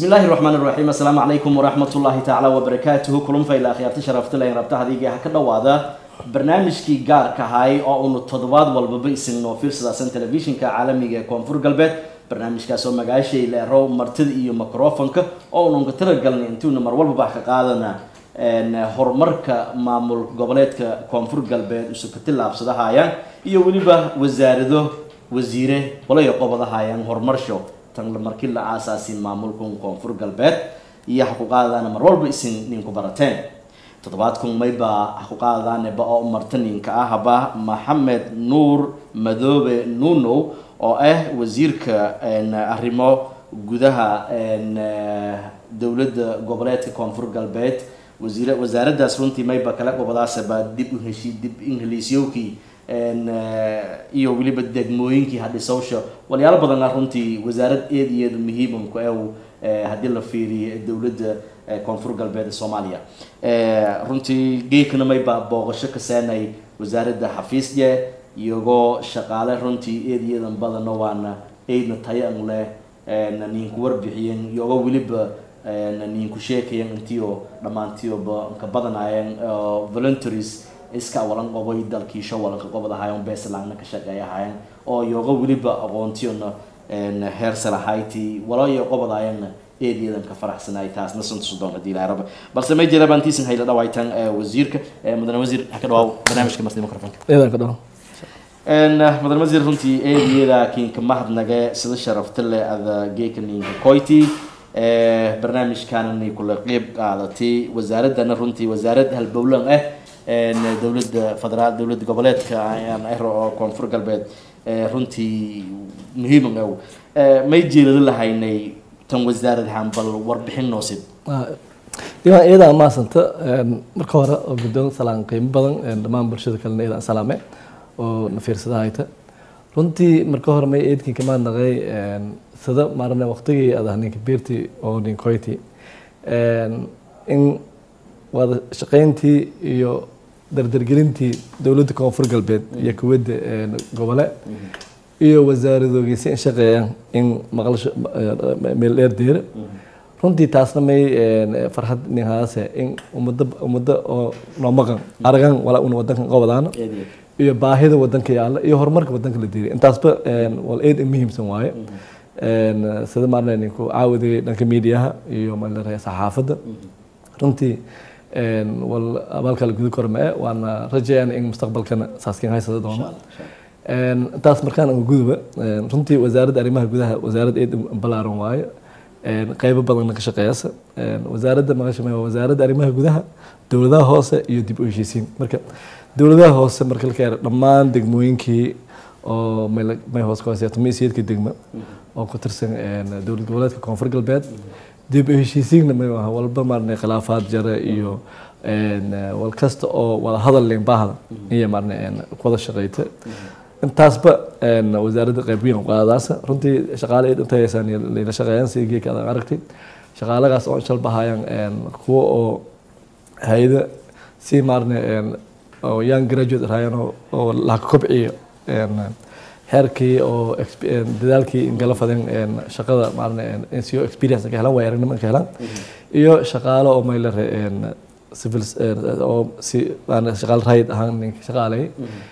bismillahi raxmaan iraxiim assalaamu calaykum waraxmatullaahi tacaala wabarakaatuhu kulunfa ilaa khiyaarta sharafta leh rabta hadiga ha ka dhowaada barnaamijkii gaarka ahay oo unu toddobaad walbaba isin noo fiirsadaasan telefishinka caalamiga ee koonfur galbeed barnaamijkaas oo magaashay leero martida iyo microfonka oo ununka talagalnay intuuna mar walbaba ka qaadana horumarka maamul goboleedka koonfur galbeed usu ka tillaabsadahayaan iyo weliba wasaarado wasiire walayo qobadahayaan horumarsho tan markii la aasaasin maamulkan koonfur galbeed iyo ha ku qaadadaana mar walba isin ninku barateen toddobaadkan mayba ha ku qaadadaaneba oo marta ninka ahba maxamed nuur madoobe nunow oo ah wasiirka arrimo gudaha dowladda goboleedka koonfur galbeed wasiir wasaaraddaas runtii mayba kala gobadaasaba dib u heshi dib ingiliisyowkii iyo weliba degmooyinkii hadhisowsha walyaalo badana runtii wasaarad eed iyo eed muhiimamku e haddii la fiiriyo dowladda koonfur galbeed ee soomaaliya runtii geekana mayba booqasho ka seenay wasaaradda xafiisye iyagoo shaqaale runtii eed iyo eedan badano waana eydna tayan leh ninku warbixiyen iyagoo weliba ninku sheekayan intiio dhammaantioba ka badanaayeen voluntaries iska walan qobay dalkiisho walanka qobad ahaayeen beesalaagna ka shaqeey ahaayeen oo iyoga weliba aqoontiyona heer salahayti walayo qobadaayeenna eediyadan ka faraxsanaay taasna sunta sudoon hadii ilahay raba balse may jira baan tiisan hayla dhawaytan wasiirka mudane wasiir ha ka dhawaaw barnaamijka marti microfonka eedan ka dhaw mudane wasiir runtii eediyada kiinka mahadnage sida sharafta leh ada geeka ninka koyti barnaamijkaanani kula qeyb qaadatay wasaaradana runtii wasaarad halbowlan ah dowladda federaal dowladda goboleedka ayaan ero oo koonfur galbeed runtii muhiima ow may jeelado lahaynay tan wasaarad ahaan bal warbixin noosid diiwaan iyadaa maasanta marka hore oo guddoon salaan qiimo badan dhammaan bulshada kalena iyadaa salaame oo na fiirsada hayta runtii marka hore may eedkin kamaad naqay sida maarane waqtigii adah ninka beertii oo ninkoyti in wada shaqayntii iyo dardargelintii dowladda koonfur galbeed iyo kuwadda gobole iyo wasaaradoogiisi in shaqeeyaan in maqlasho meel dheer deera runtii taasna may farxad ninhaase in umada umada oo noo maqan aragan walaa una wadankan qobadaano iyo baahida wadanka yaalla iyo horumarka wadanka la diiriy intaasba wal eed muhiimsan waaye sida maarne ninku caawiday dhanka miidiyaha iyo malare saxaafadda runtii wal abaalka la gudi kormee waana rajayaan in mustaqbalkana saaskin haysada doono intaas markaan uga guduba runtii wasaaradda arrimaha gudaha wasaarad eed balaaran waayo qeybo badanna ka shaqeeyasa wasaaradda maqashame waa wasaaradda arrimaha gudaha dowladaha hoose iyo dib u heshiisiin marka dowladaha hoose marka la keeno dhammaan degmooyinkii oo may hoos ka hooseeya tumiisiyeedka degma oo ku tirsan dowlad goboleedka koonfur galbeed dib u heshiisiinna may aha walba maarne khilaafaad jare iyo wal kasta oo wada hadal leen baahda iyo maarne wada shaqeyta intaasba wasaaradda qayb weyn qaadaasa runtii shaqaale eed intay haysaan layla shaqeeyaan sidii geeka aad aragtay shaqaalagaas oo shal bahayaan kuwa oo hay-ada si maarne oo young graduate raayaan oo laha kobciyo heerkii oo dadaalkii ingala fadeen shaqada maarne nco experience ka helan waay aragnimo ka helan iyo shaqaalo oo maylare civil oo si shaqaal rayd ahaan ninka shaqaalay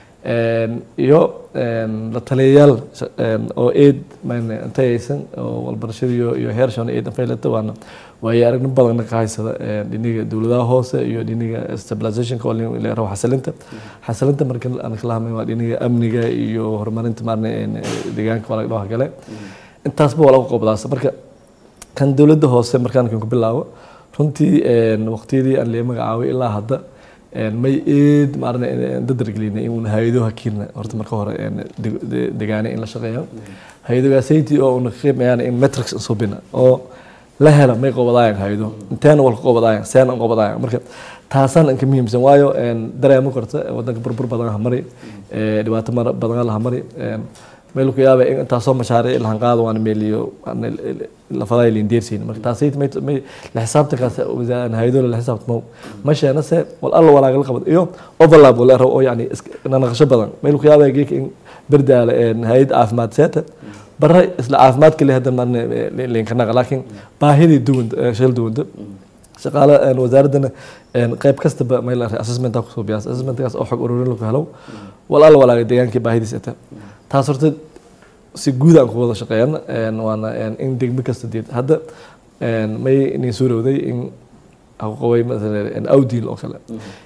iyo la taliyayaal oo eed intayaysan oo walbarashada iyo heershona eed faylata waana waayo aragnimo badanna ka haysada dhiniga dowladaha hoose iyo dhiniga stabilizationka oo rabo xasilinta xasilinta marka aan kala hadlay waa dhiniga amniga iyo horumarinta maarne deegaanka waa laga dhawa gale intaasba waa lagu qobdaasa marka kan dowladda hoose markaan kan ku bilaabo runtii waqtiyadii aan lee magacaabay ilaa hadda may eed maarne dadargelinay inuuna hay-ado hakiina horta marka hore degaane in la shaqeeyo hay-adogaasaytii oo una qiimayaan in metrics subina oo la hela may qobadaayan hay-ado inteena walka qobadaayan seena qobadaayan marka taasaan inka muhiimsan waayo dareemo korta wadanka burbur badan hamari dhibaato badan lahamari meel ku yaaba in intaasoo mashaariic lahan qaado waan meeliyo lafadaay lindeersiin marka taasay may la xisaabtankaas hay-adoola la xisaabtamo ma sheena se wal alla walaagala qabad iyo overlap wala oo yani nanaqasho badan meel ku yaaba geeka in berdaala hay-ad caafimaad seeta bara isla caafimaadka le hadda marne linkanaqa laakiin baahidii duwan shal duwanta shaqaale wasaaradana qayb kastaba meel assessmenta kusoo biyaas assessmentkaas oo xog ururin lagu helo walaal walaaga deegaankii baahidiis ata taas horta si guud aan ku wada shaqeeyana waana in degmo kasta deed hadda may nin suurowday in aqoqaway masalan awdiil oo kale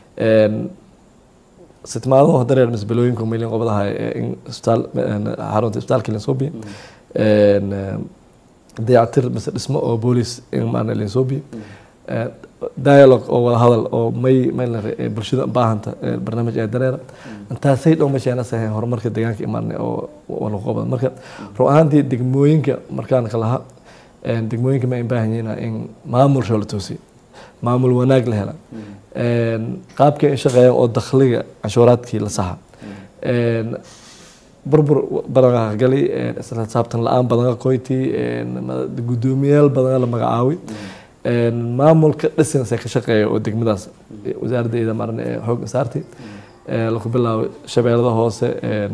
sitmaadahu hadda mise balooyinku maylin qobadaha in isbitaal xarunta isbitaalka linsoobi dayactir mise dhismo oo boolis in maarna linsoobi dialogue oo wada hadal oo may mayl bulshada baahanta barnaamij ee dareera intaasay dhow meeshaana sahayn horumarka deegaanka imaanay oo wala qobada marka run ahaantii degmooyinka markaan ka laha degmooyinka ma baahan yihiin in maamul shoo la toosiyo maamul wanaag la hela qaabka in shaqeeya oo dakhliga canshuuraadkii la saxa burbur badan gali isla xisaabtan la-aan badan qoyti guddoomiyaal badan la magacaawi maamulka dhisanse ka shaqeeya oo degmadaas wasaaradda iyada maran ee xoog saartay lagu bilaabo shabeellada hoose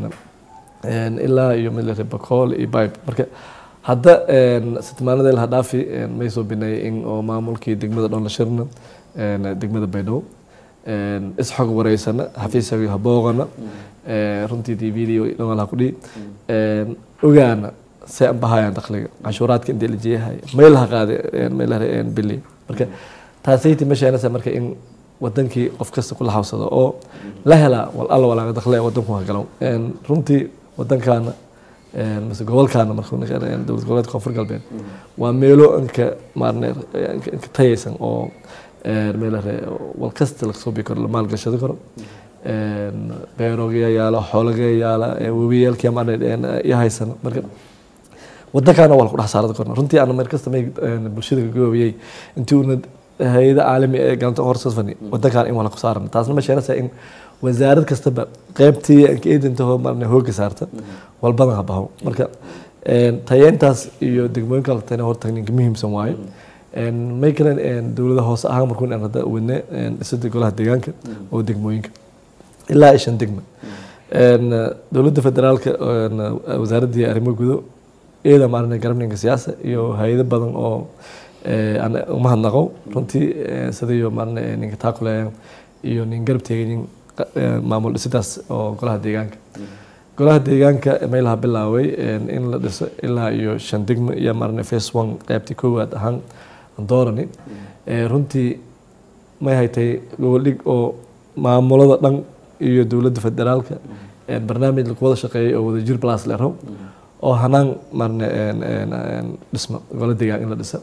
ilaa iyo midlare bakool iyo bibe marka hadda sitmaanada laha dhaafi may soo bineeyay in oo maamulkii degmada dhoon la shirna degmada baydhabo isxog wareysana xafiisaga habooqana runtii t v dhoon laha kudhihi ogaana se an bahayaan dakhliga canshuuraadka intee la jeeyahay may laha qaade meelaha bili marka taasayti meeshaanasa marka in wadankii qof kasta kula hawsado oo la helaa wal alla walaaga dakhliga wadanku hagalo runtii wadankaana mise gobolkaana markuu dowlad goboleedka koonfur galbeed waa meelo inka maarne inka tayaysan oo meelaha wal kasta lagasoo bii karo la maalgashado karo beerooga yaala xoolaga yaala webiyaalkii maarne iyo haysana marka wadankaana waa laku dhex saarada korna runtii ana mar kasta may bulshada gagoobiyey intii una hay-ada caalami ee gacanta horsasfani wadankaan in waa laku saaran taasna ma sheenaysa in wasaarad kastaba qeybtii anka eedantaho marna hooga saarta walbadan ha baho marka tayeentaas iyo degmooyinka latana horta ninka muhiimsan waayo may kale dowlada hoose ahaan markuun aan hadda wadne dhisada golaha deegaanka oo degmooyinka ilaa iyo shan degma dowladda federaalka wasaaraddii arrimo gudo iyada maarna garabninka siyaasa iyo hay-ado badan oo umahadnaqo runtii sidayo maarna ninka taakuleeyan iyo nin garab teegayin maamul dhisidaas oo golaha deegaanka golaha deegaanka meelaha bilaaway in la dhiso ilaa iyo shan degmo iyo maarna face one qeybtii koowaad ahaan doorani runtii may haytay goboldhig oo maamulada dhan iyo dowladda federaalka barnaamij lagu wada shaqeeyay oo wadajir plus lero oo hanaan marne dhismo gola deegaan in la dhisa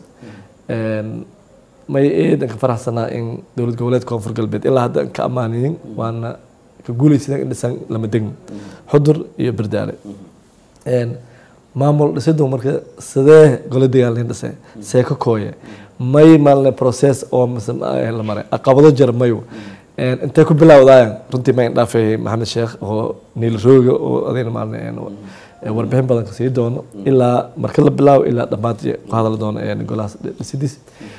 may eedan ka faraxsanaa in dowlad goboleed koonfur galbeed ilaa hadda ka ammaaninin waana ka guulaysadan in dhisan lama degmo xudur iyo berdaale maamul dhisidu marka sidee gola deegaan lain dhisay see ka kooye may maalne process oo la maray caqabado jar mayo intay ku bilaawdaayan runtii ma indhaafay maxamed sheekh oo niil rooga oo adayna maalne warbixin badan kasii doono ilaa marka la bilaabo ilaa dhammaad ku hadal doono golahaas dhisidiis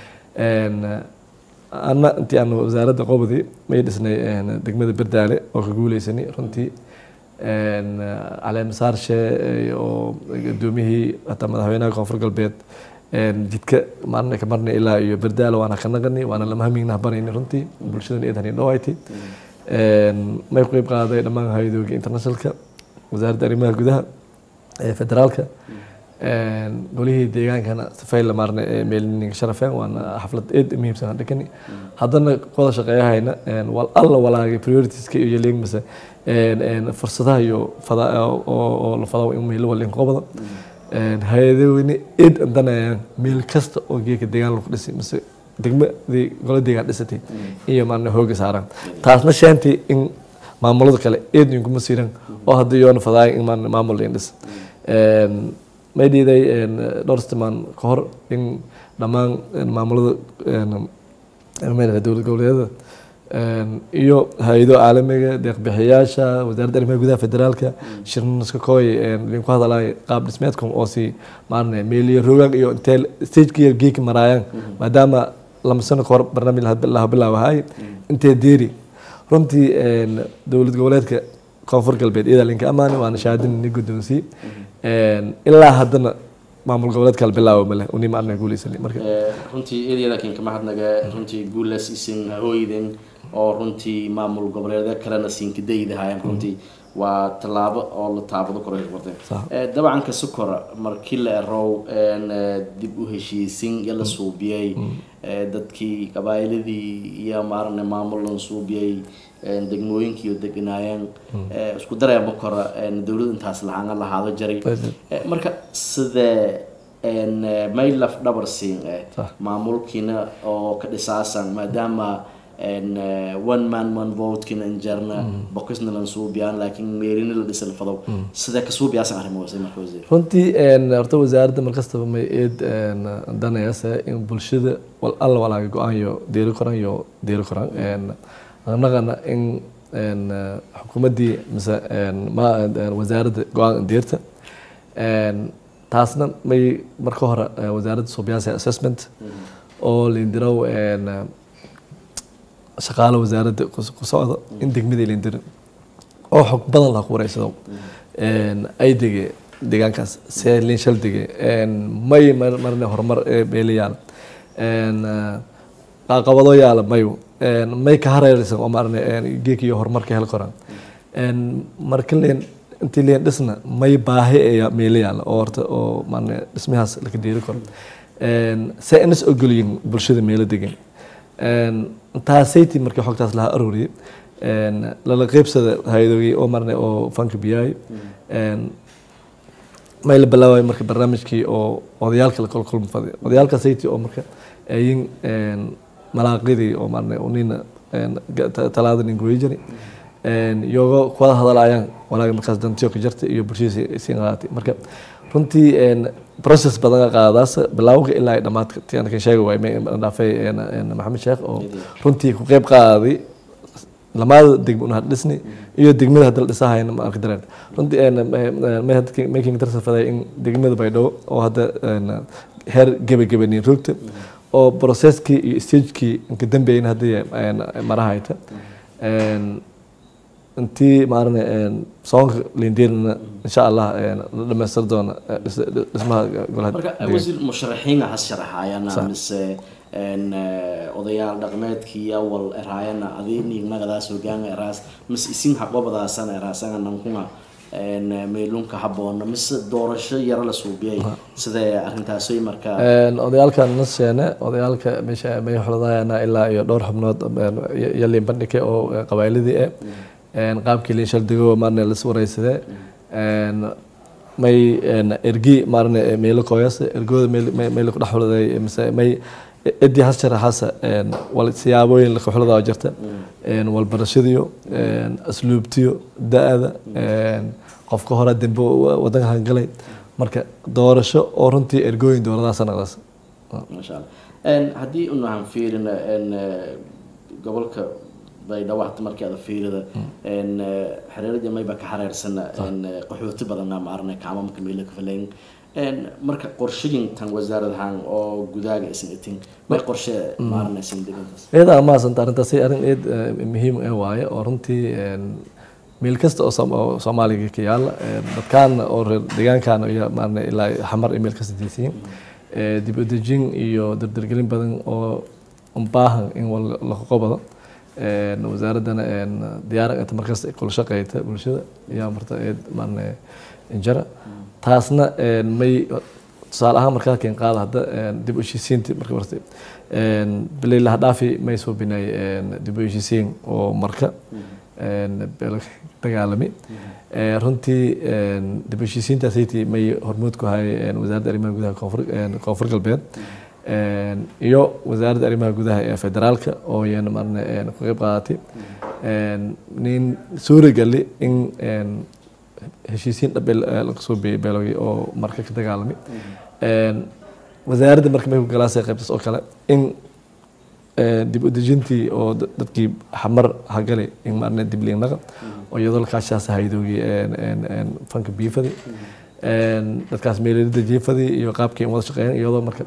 ana intii aan wasaaradda qobdi may dhisnay degmada berdaale oo ka guuleysanay runtii caleemasaarshe oo gudoomiyihii hataa madaxweynaha koonfur galbeed jidka maarna ka marnay ilaa iyo berdaale waana ka naqani waana lama hamignah barayni runtii bulshadan eedan indhawayti may ku qeyb qaaday dhammaan hay-adooga internationalka wasaaradda arrimaha gudaha ee federaalka golihii deegaankana safayla maarne meelninka sharafeen waana xaflad eed muhiimsan dhakani haddana wada shaqeeyahayna wal alla walaagay prioritiska iyo leegmase fursadaha iyo oo la fadaw in meelo walin qobada hay-adaweyne eed andanayaan meel kasta oo geeka deegaan lagu dhisay mise degmadii gola deegaan dhisatay iyo maarne hooga saaraan taasna shaantii in maamulada kale eed inkuma siiran oo hadda yoona fadaay in maarne maamul lain dhis may dhiiday dhowr stimaan ka hor in dhammaan maamulada dowlad goboleedyada iyo hay-ado caalamiga deeqbixiyaasha wasaaradda arrimaha gudaha federaalka shirnaska kooy linku hadalay qaab dhismeedkan oo si maarne meeliyo rogaan iyo intee stageka geeka maraayaan maadaama lama sano ka hor barnaamij laha bilaawahay intee deeri runtii dowlad goboleedka koonfur galbeed iyada linka amaani waana shahaadin ni guddoonsii ilaa haddana maamul goboleed kala bilaabo male uni ma arna guuleysani marka runtii eedyada kinka mahadnaga runtii guulas isin hooyden oo runtii maamul goboleedyo kalena siinkadaydahayan runtii waa tallaabo oo la taabado koro warteen dabcan ka sukora markii la erow dib u heshiisin iyo la suubiyey dadkii qabaa'iladii iyo maarane maamulan suubiyey degmooyinkii oo deganaayeen isku dareema kora dowlad intaas lahaana lahaado jaray marka sidee may laf dhabar siin maamulkiina oo ka dhisaasan maadaama one man one votekina injarna bokisna lan suubiyaan laakiin meerina la dhisal fadow sidee ka suubiyaasan arrimahaas marka wasiir runtii horta wasaaradda markastaba may eed danayase in bulshada wal alla walaaga go-aanyo deeri koran iyo deeri koran anagana in xukuumaddii mise wasaaradda go-aan deerta taasna may marka hore wasaaradda suubiyaansa assessment oo lindirow shaqaale wasaaradda ku socda in degmada lindirin oo xog badan laha ku wareysado ay dege deegaankaas see linshal dege may marne horumar beelayaal caqabado yaala mayu may ka hareeraysan oo maarne geek iyo horumarka hel koran marka leen intii leen dhisna may baahi ayaa meelo yaala oo horta oo maarne dhismahaas laka deeri karo see inas ogolyihin bulshada meelo degan taasaytii markii xogtaas laha arooriyay lala qeybsada hay-adoogi oo marne oo fanka biyaay may la bilaabay marka barnaamijkii oo odayaalka la kolkolma faday odayaalka sayti oo marka ayin malaaqidii oo marne unina talaada nin goyjani iyogo kuwada hadalaayaan walaaga markaas dantiyo ka jarta iyo bulshadiisa siin qaatay marka runtii process badan qaadaas bilawga ilaa ay dhamaadka tiyan kan sheega waay dhaafay maxamed sheekh oo runtii ku qeyb qaaday lamaada degmo una dhisni iyo degmada hadda la dhisahayna ma arki dareen runtii making tarsafaday in degmada baydhabo oo hadda heer gebagabanin rogta oo processkii iyo stagekii inka dambeeyna haddii marahayta intii maarane soonka lindirna insha allah la dhamaystir doona dhismaha marka wasiir musharaxiina has sharaxayana mise odayaal dhaqmeedkii awal eraayana adi nignagadaas hogaanga eraas mise isin haqobadaasana eraasanga nankuna meelunka haboona mise doorasho yaro la suubiyay sidee arrintaasay markaa odayaalka nasheene odayaalka meesha may xuladaayana ilaa iyo dhowr xubnood yaliin bandhige oo qabaa'iladii eh qaabkii liin shaldigo maarne las wareysadee may ergi maarne meelo kooyas ergooda meel ku dhex xuladay mise may cidii has sharaxaasa wal siyaabooyin laka xuladaa jirta walbarashadiyo asluubtiyo da-da qofka hore dembe wadanka hangalay marka doorasho oo runtii ergooyin dowladaha sanaqdaas masha allah haddii unahan fiirina gobolka baydhabo hata markii ada fiirida xereeradii mayba ka xareersana qaxooti badana maarne kaamamka meelo ka falayn marka qorshagintan wasaaradahan oo gudaaga isan itin may qorshe maarne isan degantaas iyada maasanta arrintaasi arrin eed muhiim ee waaye oo runtii meel kasta oo soomaaliga ka yaala dadkaana oo reer deegaankaana iyo maarne ilaa xamar iyo meel kasta diisiin dib u dejin iyo dardargelin badan oo baahan in la qoqobado wasaaraddana diyaar inta markasta kula shaqeyta bulshada ayaa marta eed maarne injara taasna may tusaale ahaan markaa keen qaada hadda dib u heshiisiinti marka martay bilay laha dhaafi may soo binay dib u heshiisiin oo marka dagaalami runtii dib u heshiisiintaasaytii may hormuud ku hayay wasaaradda arrimaha gudaha koonfur koonfur galbeed iyo wasaaradda arrimaha gudaha ee federaalka oo iyana marne ku qeyb qaadatay nin suuragali in heshiisiin dhab laga soo beeyay beelogii oo marka ka dagaalamay wasaaradda marka may ku galaasay qaybtaas oo kale in dib u dejintii oo dadkii xamar hagalay in marne dib liinaqa oo iyadoo lakaashaas haydoogii fanka biifadi dadkaas meelelida jiifadii iyo qaabkii wada shaqeyn iyadoo marka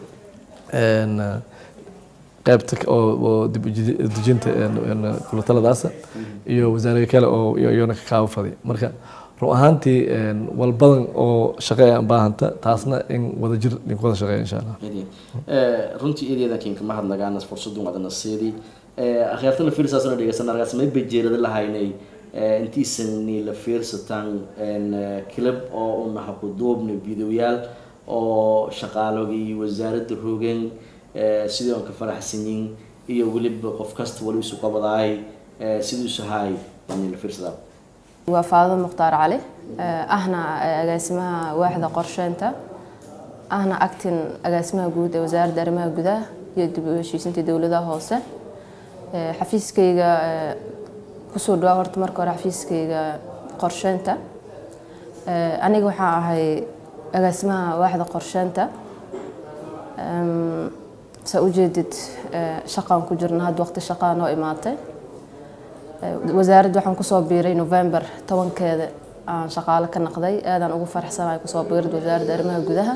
qaybta oo dib udejinta kulataladaasa iyo wasaarada kale oo iyona ka kaabo faday marka run ahaantii walbadan oo shaqeeya baahanta taasna in wadajir idinku wada shaqeeya insha allah runtii eedeedan kinka ma hadnagaana fursadun wadana seedii akhyaartana fiirsaasna dhegeysan argaas may bejeerada lahaynay intiisani la fiirsataan kilab oo unaha ku duubna videoyaal oo shaqaalogii wasaaradda rogan sidii oon ka faraxsanyin iyo weliba qof kasta wali isu qabadaay sidiisu haay yani la fiirsadaa waa faado mukhtaar cali ahna agaasimaha waaxda qorsheynta ahna actin agaasimaha guud ee wasaaradda arrimaha gudaha iyo dib u heshiisinta dowladaha hoose xafiiskayga kusoo dhawaa horta marka hore xafiiskayga qorsheynta aniga waxaa ahay agaasimaha waaxda qorsheynta saa ujeedid shaqaan ku jirna hadda waqti shaqaa noo imaatay wasaaradda waxaan kusoo biiray november tobankeeda aan shaqaale ka naqday aadaan ugu faraxsanahay kusoo biirad wasaaradda arrimaha gudaha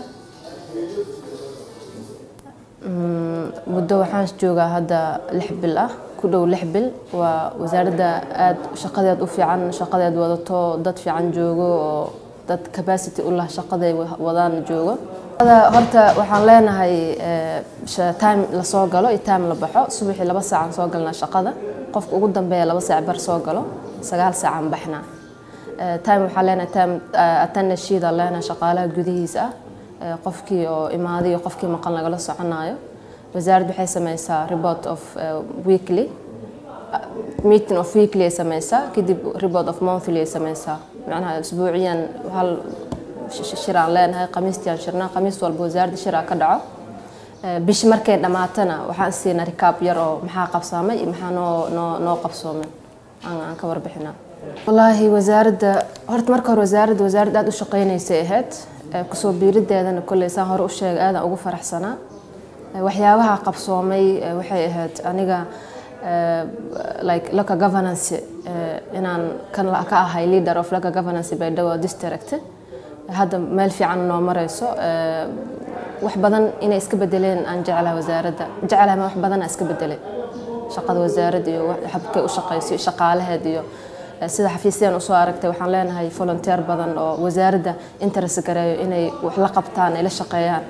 muddo waxaan joogaa hadda lix bil ah ku dhow lix bil waa wasaaradda aad shaqadeed u fiican shaqadeed wadato dad fiican joogo oo dad capacity u lah shaqaday wadaan joogo horta waxaan leenahay time lasoo galo iyo time la baxo subaxii laba saacaan soo galnaa shaqada qofka ugu dambeeya laba saac bar soo galo sagaal saacaan baxnaa time waxaan leenahay time attendance sheet aan leenahay shaqaalaha gudihiisa ah qofkii oo imaaday iyo qofkii maqan lagala soconayo wasaaradda waxay sameysaa report of weekly meeting of weekly ay sameysaa kadib report of monthly ay sameysaa macnaha isbuuciyan hal shir aan leenahay khamiistii aan shirnaa khamiis walba wasaaradda shir aa ka dhaco bishi markay dhammaatana waxaan siinaa rikaab yar oo maxaa qabsaamay iyo maxaa noo noo noo qabsoomay aan ka warbixinaa wallaahi wasaaradda horta marka hore wasaaradda wasaaradda aada u shaqeynaysay ahayd kusoo biirideedana kolley saan hore u sheegay aadaan ugu faraxsanaa waxyaabaha qabsoomay waxay ahayd aniga like local governance inaan kan ka ahay leader of local governance baydhabo district hadda meel fiican noo mareyso wax badan inay iska bedeleen aan jeclaha wasaaradda jeclaha ma wax badana iska bedelay shaqada wasaaradda iyo habkay u shaqeyso shaqaalaheed iyo sida xafiisyaan usoo aragtay waxaan leenahay volunteer badan oo wasaaradda interest gareeyo inay wax la qabtaan ay la shaqeeyaan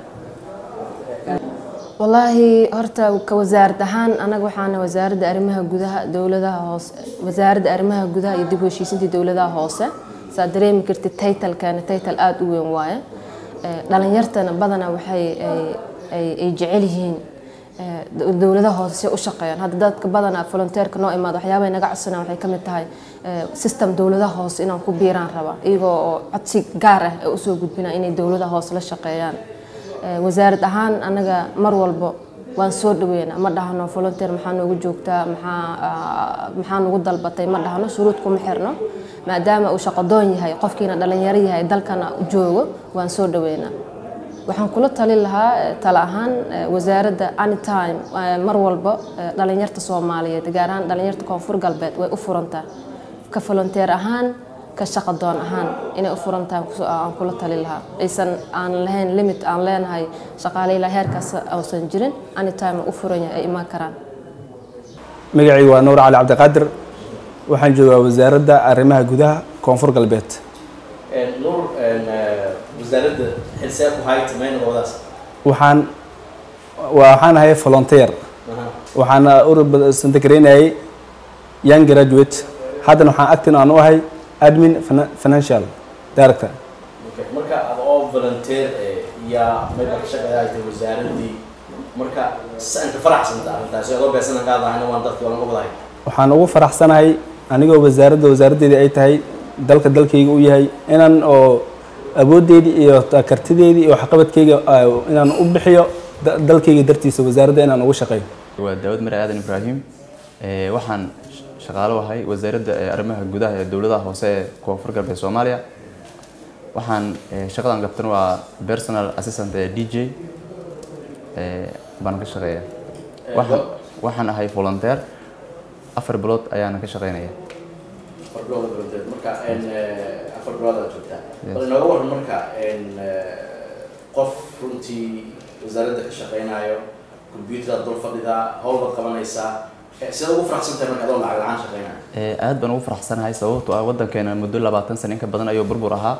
wallaahi horta ka wasaarad ahaan anaga waxaana wasaaradda arrimaha gudaha dowladaha hoose wasaaradda arrimaha gudaha iyo dib u heshiisinta dowladaha hoose saa dareemi kartid taytalkeena taytal aada u weyn waaye dhalinyartana badanaa waxay ay jecel yihiin dowladaha hoose si u shaqeeyaan hadda dadka badanaa volunteerka noo imaada waxyaabay naga codsanaan waxay ka mid tahay system dowladaha hoose inaan ku biiraan raba iyagoo oo codsi gaar ah ee usoo gudbinaa inay dowladaha hoose la shaqeeyaan wasaarad ahaan anaga mar walbo waan soo dhaweynaa ma dhahno volunteer maxaa noogu joogtaa maxaa maxaa nagu dalbatay ma dhahno shuruud kuma xirno maadaama uu shaqadoon yahay qofkiina dhalinyaro yahay dalkana joogo waan soo dhaweynaa waxaan kula talin lahaa tala ahaan wasaaradda anytime mar walbo dhalinyarta soomaaliyeed gaar ahaan dhalinyarta koonfur galbeed way u furantaa ka volunteer ahaan ka shaqadoon ahaan inay u furantahay aan kula tali lahaa aysan aan lahayn limit aan leenahay shaqaale ilaa heerkaas uusan jirin anytime u furan yahay ay imaan karaan magacaygu waa nuur cali cabdiqaadir waxaan joogaa wasaaradda arrimaha gudaha koonfur galbeed nuur wasaaradda xilsee ku hayta mayna wadaas waxaan waxaan ahay volunteer waxaana ursantakaraynayay young graduate haddana waxaan actin aan u ahay admin financial director marka ad oo volunteer yaa mayba ka shaqeeyaayta wasaaraddii marka sanka faraxsanta arrintaasi adoo beesanan qaadahayna waan dadkii walan ubadahay waxaan ugu faraxsanahay anigoo wasaaradda wasaaraddeedii ay tahay dalka dalkayga u yahay inaan oo awooddeydii iyo kartideydii iyo waxqabadkayga inaan u bixiyo dalkayga dartiisa wasaaradda inaan ugu shaqeeyo waa daawad mare aadan ibraahim waxaan shaqaalo ahay wasaaradda arrimaha gudaha ee dowladaha hoose ee koonfur galbeed soomaaliya waxaan shaqadan qabtan waa personal assistant ee d j baan ka shaqeeya waxaan waxaan ahay volunteer afar bilood ayaana ka shaqeynaya afar bilood volunteer marka afar bilood aad joogtaa bal inooga waran marka qof runtii wasaaradda ka shaqeynayo computer aad dul fadhidaa howlbaad qabanaysaa sida ugu faraxsantahay marka adoo lacag la-aan shaqeynaya Ee, aad baan ugu faraxsanahay sababtoo ah waddankeena muddo labaatan sano in ka badan ayuu burbur ahaa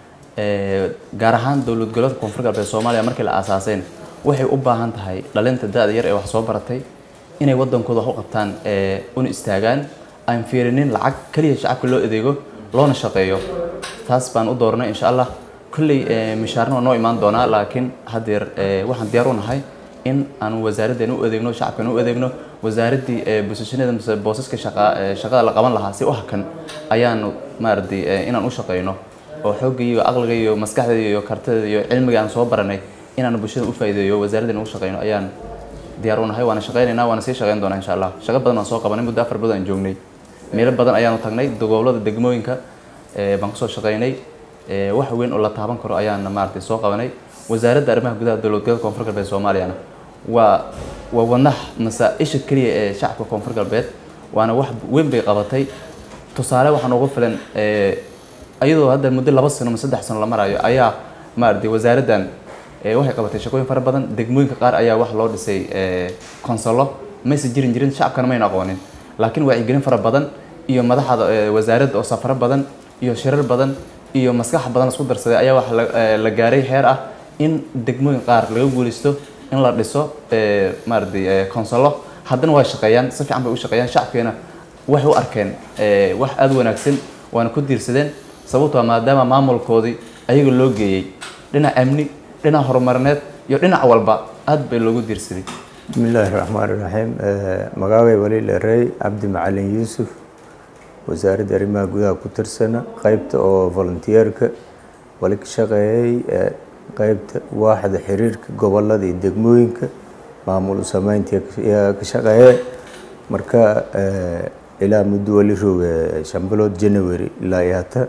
Ee, gaar ahaan dowlad goboleedka koonfur galbeed soomaaliya markii la aasaaseen waxay u baahan tahay dhalinta da-da yar ee wax soo baratay inay waddankooda wax u qabtaan ee, una istaagaan aan fiirinin lacag keliya shacabka loo adeego loona shaqeeyo taas baan u dooranay insha allah kolley ee, mishaarna waa noo imaan doonaa laakiin haddeer ee, waxaan diyaar u nahay in aan wasaaraddeena u adeegno shacabkeena u adeegno wasaaraddii ee bosishaneeda mise boosaska shaqa ee, shaqada la qaban lahaa si u hakan ayaanu maaragtay ee, inaan u shaqeyno oo xoogga iyo aqliga iyo maskaxda iyo kartida iyo cilmiga aan soo baranay inaan bulshada u faa'iideeyo wasaaraddeena u shaqeyno ayaan diyaar u nahay waana shaqeynaynaa waana sii shaqeyn doonaa insha allah shaqo badan waan soo qabanay muddo afar bilood aan joognay meelo badan ayaanu tagnay gobollada degmooyinka ee, baan kusoo shaqeynay ee, wax weyn oo la taaban karo ayaan maaragtay soo qabanay wasaaradda arrimaha gudaha dowlad goboleedka koonfur galbeed soomaaliyana waa waa wadnaha mase isha keliya ee shacabka koonfur galbeed waana wax weyn bay qabatay tusaale waxaa noogu filan ee, iyadoo hadda muddo laba sano ama saddex sano la marayo ayaa maaragtay wasaaraddan ee, waxay qabatay shaqooyin fara badan degmooyinka qaar ayaa wax loo dhisay ee, konsolo mayse jirin jirin shacabkana mayna aqoonin laakiin wacyigelin fara badan iyo madaxda ee, wasaaradda oo safaro badan iyo shirar badan iyo maskax badan isku darsaday ayaa waxa la- ee, la gaaray heer ah in degmooyin qaar laga guulaysto in la dhiso ee, maaragtay ee, konsolo haddana waa shaqeeyaan si fiican bay u shaqeeyaan shacabkeena waxay u arkeen ee, wax aada u wanaagsan waana ku diirsadeen sababtoo ah maadaama maamulkoodii ayaga loo geeyey dhinac amni dhinac horumarineed iyo dhinac walba aad bay loogu diirsaday بسم الله الرحمن الرحيم مقاوي ولي الري عبد معلن يوسف وزارة arrimaha gudaha ku tirsana qaybta oo volunteerka wali ka shaqeeyay ee, qaybta waaxda xiriirka gobolada iyo degmooyinka maamul u sameynta ayaa ka shaqeeyay marka ee, ilaa muddo wali rooga shan bilood january ilaa iyo hata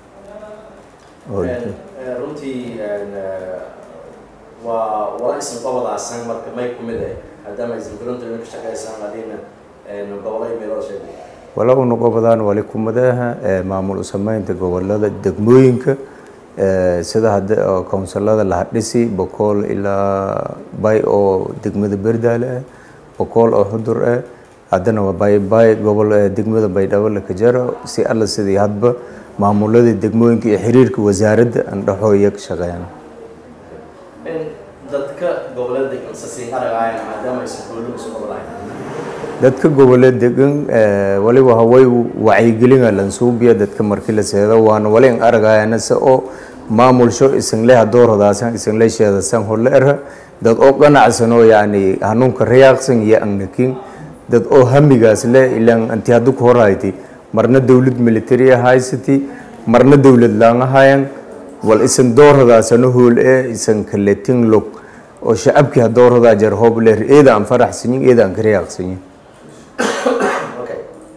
oo runtii waa wala isan qobodaasan marka may ku mid eh maadaama aysan filunta ka shaqeysaan adina gobollo iyo meelo sheegay wala u noqobadaan wali kumadaha ee maamul u sameynta gobolada degmooyinka ee sida hadda oo kownsalada la hadhisi boqol ilaa bay oo degmada berdaale ah boqol oo xudur ah haddana waa bay bay gobol ee degmada baydhabo la kajaro si alla sidii hadba maamulada degmooyinka iyo xiriirka wasaaradda aan dhaxoo iyo ka shaqeeyaan dadka gobollada degan sasiin aragaayaan maadaama aysan gobollo isu qobolahayn dadka goboleed degan ee, waliba haway wacyigelina lansuubiya dadka markii la seedo waana wali an aragayana se oo maamulsho isanle hadoorhodaasan isanle sheedasan holle era dad oo qanacsan oo yacni hanuunka riyaaqsan iyo angnakin dad oo hamigaas le ilaan anti haddu ku horayti marna dowlad military haysati marna dowlad laangahayan wal isan doorhodaasano hool ee isan kaletin log oo shacabkii hadoorhodaa jar hooble eeda aan faraxsanyin eeda aan ka riyaaqsanyin okay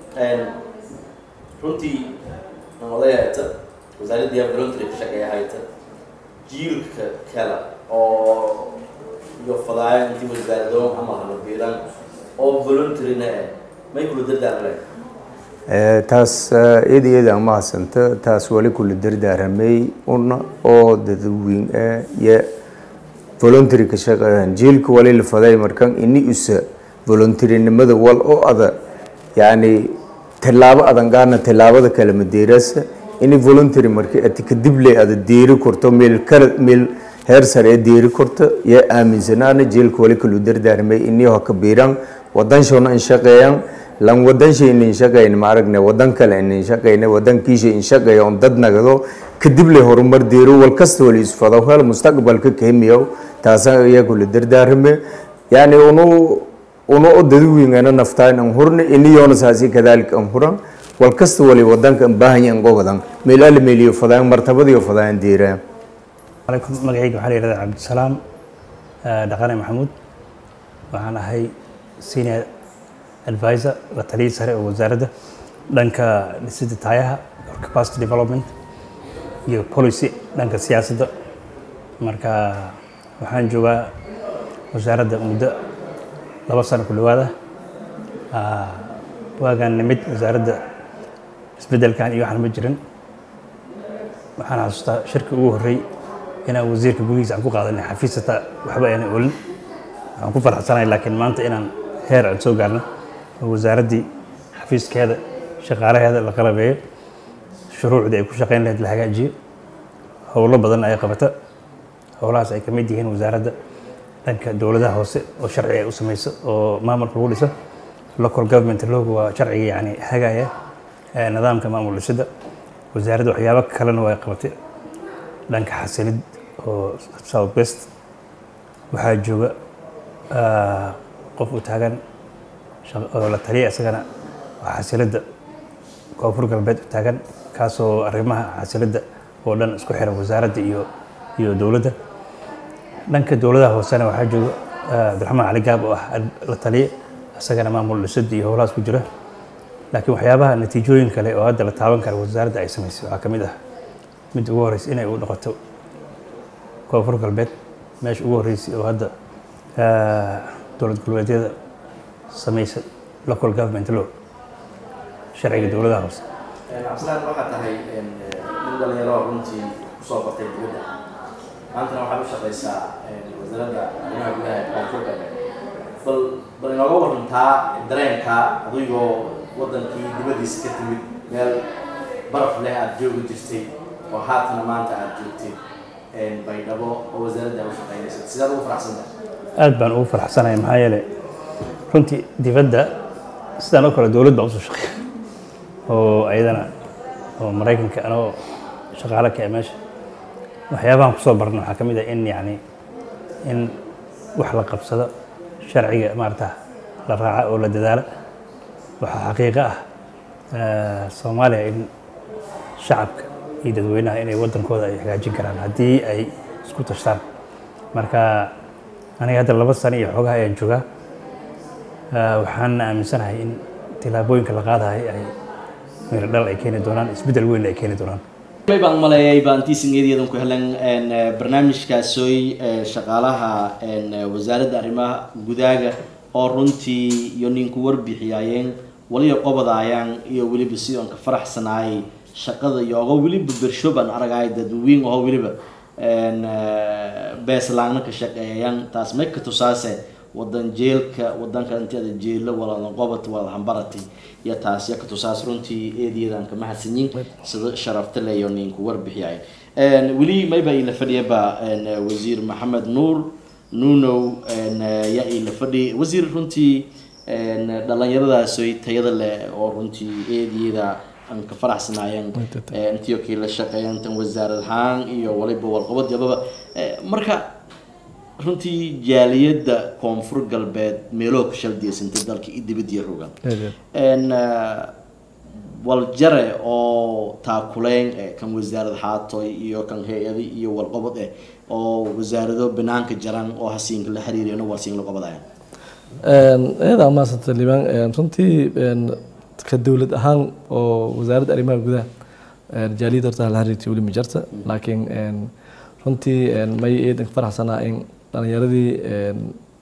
runtii aan odaya hayta wasaaraddii voluntary ka shaqeeya hayta jiilka kale oo iyo fadaayo intii wasaaradoon camal hana biiran oo voluntaryna eh may kula dardaarma leh Ee, taas iyada iyada aan mahadsanta taas wali kula dardaaramay una oo dadweyn ah iyo voluntary ka shaqeeyaan jiilka wali la faday markan ini usa voluntarynimada wal oo ada yacni tallaabo adan gaarna tallaabada kale madeerasa ini voluntary markii ati kadib le ada deeri korto meel kala meel heer sare ee deeri korto iyo aaminsanaana jiilka wali kula dardaaramay ini ha ka biiran wadan shona in shaqeeyaan lan wadan shay in shaqeyn ma aragne wadan kale in shaqeyne wadan kiisha in shaqeeyo on dad nagado kadib le horumar deero wal kasta wali isfado hel mustaqbalka kemiyo taasa iyagu la dardaarme yani unu unu oo dadweyngana naftaan an hurne iniyoona saasi kadalik an huran wal kasta wali wadanka an baahanyan gobodan meelaha meeliyo fadaan martabadiyo fadaan deeraan عليكم magacayga waxaa la yihahdaa cabdisalaam eh, dhaqane maxamuud waxaan ahay senior advisor la taliyay sare oo wasaaradda dhanka dhisidda taayaha or capacity development iyo policy dhanka siyaasadda marka waxaan joogaa wasaaradda muddo laba sano ku dhowaada Ah, waagaan nimid wasaaradda isbeddelkan iyo waxaan ma jirin waxaan xasuustaa shirka ugu horreey inaan wasiirka gudihiisa aan ku qaadanay xafiis hataa waxba aanay olin waxaan ku faraxsanahay laakiin maanta inaan heer aan soo gaarno oo wasaaraddii xafiiskeeda shaqaalaheeda la qalabeeyo shuruucdii ay ku shaqeyn lahayd la hagaajiyo howlo badan ay qabata howlahaas ay ka mid yihiin wasaaradda dhanka dowladaha hoose oo sharci ay u samayso oo maamulka lagu dhiso local government loogu waa sharciga yani hagaya ee nidaamka maamul dhisidda wasaaradda waxyaabo kalena way qabatay dhanka xasilid oo south west waxaa jooga ah, qof u taagan shaq- oo la taliya isagana waa xasilidda koonfur galbeed u taagan kaasoo arrimaha xasilidda oo dhan isku xiran wasaaradda iyo iyo dowladda dhanka dowladaha hoosena waxaa jooga ah, abdiraxmaan cali gaab oo ah la taliye isagana maamul dhisid iyo howlahaas ku jira laakiin waxyaabaha natiijooyin kale oo hadda la taaban kara wasaaradda ay samaysay waxaa ka mid ah mid ugu horeysa inay u noqoto koonfur galbeed meesha ugu horeysay oo hadda ah, dowlad goboleedyada samaysa local government law sharciga dowladaha hoose cabdisalaan waxaa tahay nin dhalinyaro runtii kusoo bartay dibadda maantana waxaad u shaqaysaa wasaaradda arrimaha gudaha ee koonfur galbeed bal bal inooga warantaa dareenka adigoo wadankii dibaddiisa ka timid meel baraf leh aada joogi jirtay oo haatana maanta aada joogtay baydhabo oo wasaaradda aad u shaqaynaysa sidaad ugu faraxsantahay aad baan ugu faraxsanahay maxaa yeelay runtii dibadda sidaan oo kale dowlad baa usoo shaqeeya oo ayadana oo maraykanka anoo shaqaale ka ah meesha waxyaabahan kusoo barna waxaa ka mid ah in yacni in wax la qabsado sharciga maarata la raaca oo la dadaala waxaa xaqiiqo ah eh, soomaaliya in shacabka iyo dadweynaha inay waddankooda ay hagaajin karaan haddii ay isku tashtaan marka aniga hadda laba sano iyo xoogaha ayaan joogaa Ah, waxaan aaminsanahay in tillaabooyinka la qaadahay ay miro dhal ay keeni doonaan isbeddel weyn ay keeni doonaan may baan maleeyay baan tiisingeediyadan ku helan een, eh, barnaamijkaasooy eh, shaqaalaha een, eh, wasaaradda arrimaha gudaaga oo runtii iyo ninku warbixiyaayeen waliba qobadaayaan iyo weliba si oon ka faraxsanaayay shaqada iyo ogo weliba bersho baan aragaay dadweyn oo weliba een, eh, beeslaangna ka shaqeeyayaan taas may ka tusaase wadan jeelka wadanka inteeda jeelo waladan qobad walaad hambaratay iyo taas ya ka tusaas runtii eediyadan ka mahadsanyin sida sharafta leeyo ninku warbixiyay weli mayba ila fadhiyaba wasiir maxamed nuur nunow ya ila fadhi wasiir runtii dhalinyaradaasooy tayada leh oo runtii eediyada aan ka faraxsanaayeen intiyo kii la shaqeeyan tan wasaarad ahaan iyo waliba warqabad yababa marka runtii jaaliyadda koonfur galbeed meeloo ka shaldiyaysantay dalka iyo dibadiya rogan n waljare oo taakuleyn eh, kan wasaarad xaatoy iyo kan hay-adi iyo walqobod eh oo wasaarado banaanka jaran oo hasiinka la xiriireen oo warsiin la qobadayan iyada maasanta liibaan runtii een, ka dowlad ahaan oo wasaaradda arrimaha gudaha een, jaaliyadda horta la xiriirtay weli ma jirta laakiin een, runtii een, may eedan ka faraxsanaa in dhalinyaradii een,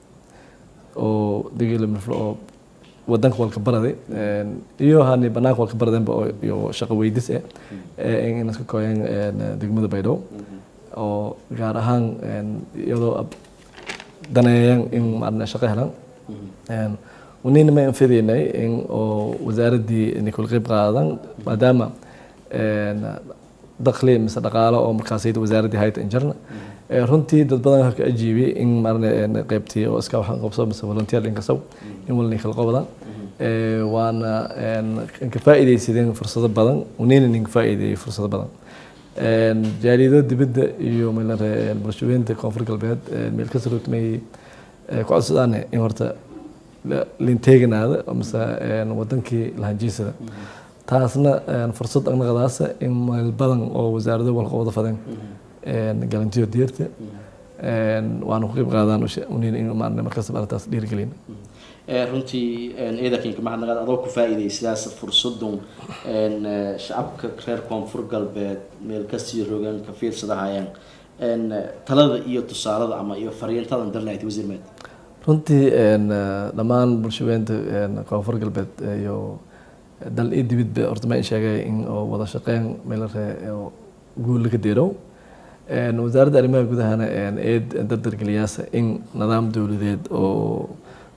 oo digila miflo oo wadanka walka baraday een, iyo hani banaanka walka baradeenba oo iyo shaqo weydis eh ee in iska kooyeen een, degmada baydhabo oo gaar ahaan een, iyadoo ab- daneeyeen in maarne shaqo helaan Een, wanina ma anfidaynay in oo wasaaraddii inay kula qeyb qaadan maadaama een, dakhli mise dhaqaalo oo markaasayda wasaaraddii hayta injarna Ee, runtii dad badan waxaa ka ajiibay in maarne een, qeybtii oo iska waxaan qabso mise volunteer dhinkasow in walna kala qobadaan Ee, waana een, ka faa'iidaysadeen fursado badan wanina ninka faa'iideeyay fursado badan Een, jaaliyado dibadda iyo meelare bulshooyinta koonfur galbeed een, meel ka sarogtmay ku codsadaan in horta la- linteeganaada mise een, wadankii lahanjiisada taasna een, fursad anaqadaasa in meel badan oo wasaarado walqabada fadeen een, galantiyo diirta een, waana ku qeyb qaadaan uniin in maarne markasta arrintaas dhiirigelin runtii ciidanka maxadnaqaad adoo ku faa'iiday sidaas fursadun een, eh, shacabka reer koonfur galbeed meel kasii rogan ka fiirsadahayaan een, talada iyo tusaalada ama iyo fariintadan darlahayd wasiir meed runtii een, eh, dhammaan bulshaweynta een, koonfur galbeed iyo dal iyo dibidba horta ma sheegay in oo wada shaqeyn meelare oo guul laga deerow Een, wasaaradda arrimaha gudahana een, eed dardargeliyaasa in nidaam dowladeed oo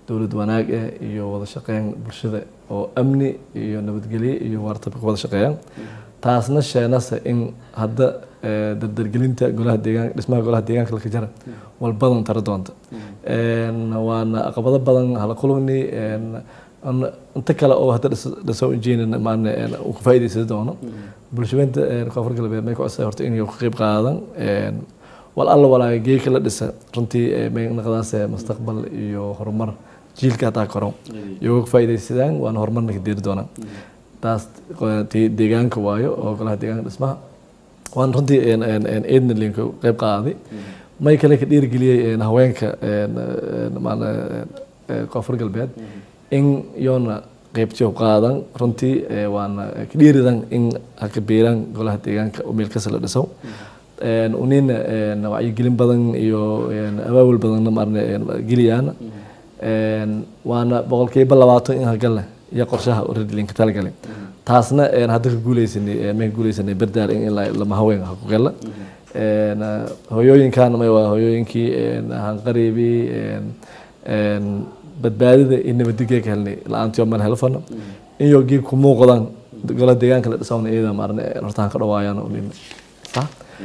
dowlad wanaag ah iyo wada shaqeyn bulshada oo amni iyo nabadgelyo iyo waartaba ka wada shaqeeyaan taasna sheenase in hadda eh, dardargelinta golaha deegaan dhismaha golaha deegaanka la jara walbadan tara doonta Een, waana caqabado badan hala kulugni een, an- inta kale oo hadda dhis- dhisoo injiinin maana uu ka faa'iidaysan doono bulshadeynta een, koonfur galbeed may ku codsaday horta inay ka qayb qaadan een, wal alla walaaga geeka la dhisa runtii eh, may naqdaas eh, mustaqbal iyo horumar jiilka hataa koro iyagoo ka faa'iidaysadaan waana horumarna ka deeri doonaan taas eh, tii deegaanka waayo oo golaha deegaanka dhismaha waan runtii een- een- een eedna linka qayb qaaday may kale ka dhiirigeliyey een, haweenka een, een, maana, een, koonfur galbeed in yoona qaybtiyo qaadan runtii eh, waana ka dhiiridan in haka biiran golaha deegaanka oo meel kasta la dhiso Een, unina een, wacyigelin badan iyo een, abaabul badanna maarne een, geliyaan Een, waana boqolkiiba labaatan in hagale iyo qorshaha redlinka talagalay taasna een, hadda ka guuleysanay een, may ka guuleysanay berdaar in ilaa lama haween ha ku gala Een, eh, hooyooyinkan may waa hooyooyinkii een, hanqariibi een, een, badbaadida iyo nabadgelya ka helnay la-aantii oo meel helfano iyo geeg ku muuqdaan gola deegaanka la dhisawna iyada maarne hortaan ka dhawaayaan oo nin sax